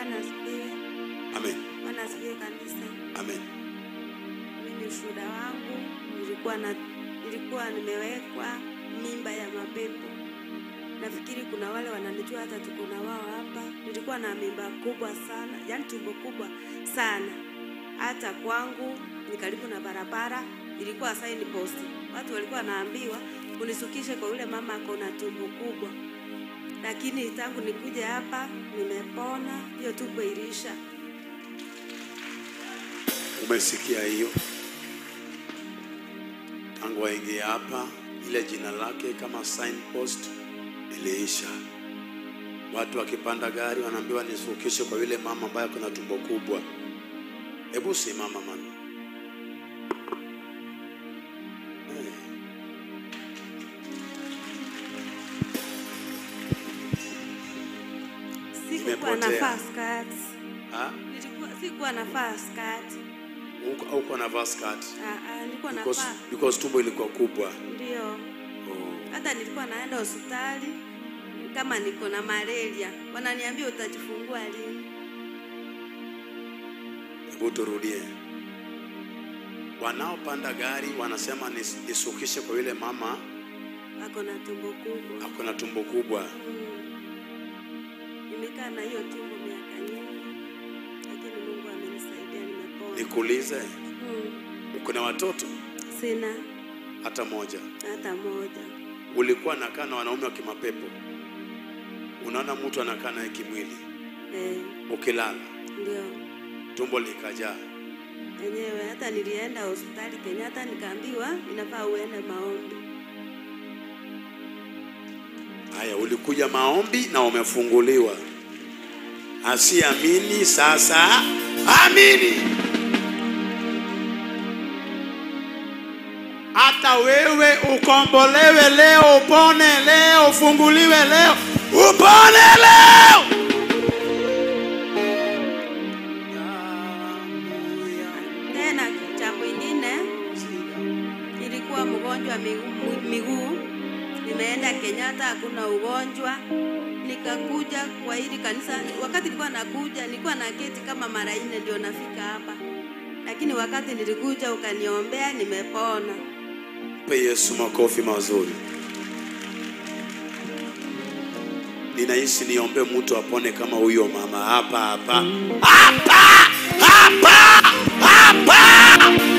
Bwana asifiwe. Amen. Bwana asifiwe kanisa. Amen. Mimi ushuhuda wangu nilikuwa na nilikuwa nimewekwa mimba ya mapepo. Nafikiri kuna wale wananijua, hata tuko na wao hapa. Nilikuwa na mimba kubwa sana, yani tumbo kubwa sana, hata kwangu ni karibu na barabara. Ilikuwa sign post, watu walikuwa wanaambiwa unisukishe kwa yule mama ako na tumbo kubwa, lakini tangu nikuja hapa nimepona, hiyo tumbo ilisha. Umesikia hiyo? Tangu waingie hapa, ile jina lake kama signpost iliisha. Watu wakipanda gari wanaambiwa nisukishe kwa yule mama ambaye kuna tumbo kubwa. Hebu simama mama. Eh. Sikuwa na Imepotea. fast cards. Ah, Nilikuwa sikuwa na fast card. uko uko na vaa skirt Ah, ah, nilikuwa na because, fast. because tumbo ilikuwa kubwa. Ndio. Oh. Hata nilikuwa naenda hospitali kama niko na malaria. Wananiambia utajifungua lini? Hebu turudie. Wanaopanda gari wanasema nis- nisukishe kwa yule mama Ako na tumbo kubwa. ako na tumbo kubwa. Mm. Nimekaa na hiyo tumbo miaka nyingi. Lakini Mungu amenisaidia nimepona. Nikuulize, Mm. uko na watoto Sina hata moja? hata moja. Ulikuwa nakaa na wanaume wa kimapepo, unaona mtu anakaa naye kimwili, Eh, ukilala ndio. tumbo likajaa. Enyewe hata nilienda hospitali Kenyatta nikaambiwa inafaa uende maombi. Haya, ulikuja maombi na umefunguliwa. Asiamini sasa amini. Hata wewe ukombolewe leo, upone leo, ufunguliwe leo, upone leo. Tena cha mwingine nilikuwa mgonjwa miguu, miguu. Nimeenda Kenyatta hakuna ugonjwa. Nikakuja kwa hili kanisa. Wakati nilikuwa nakuja nilikuwa na keti kama mara nne ndio nafika hapa, lakini wakati nilikuja ukaniombea, nimepona. Mpe Yesu makofi mazuri. Ninahisi niombe mtu apone kama huyo mama hapa hapa hapa hapa hapa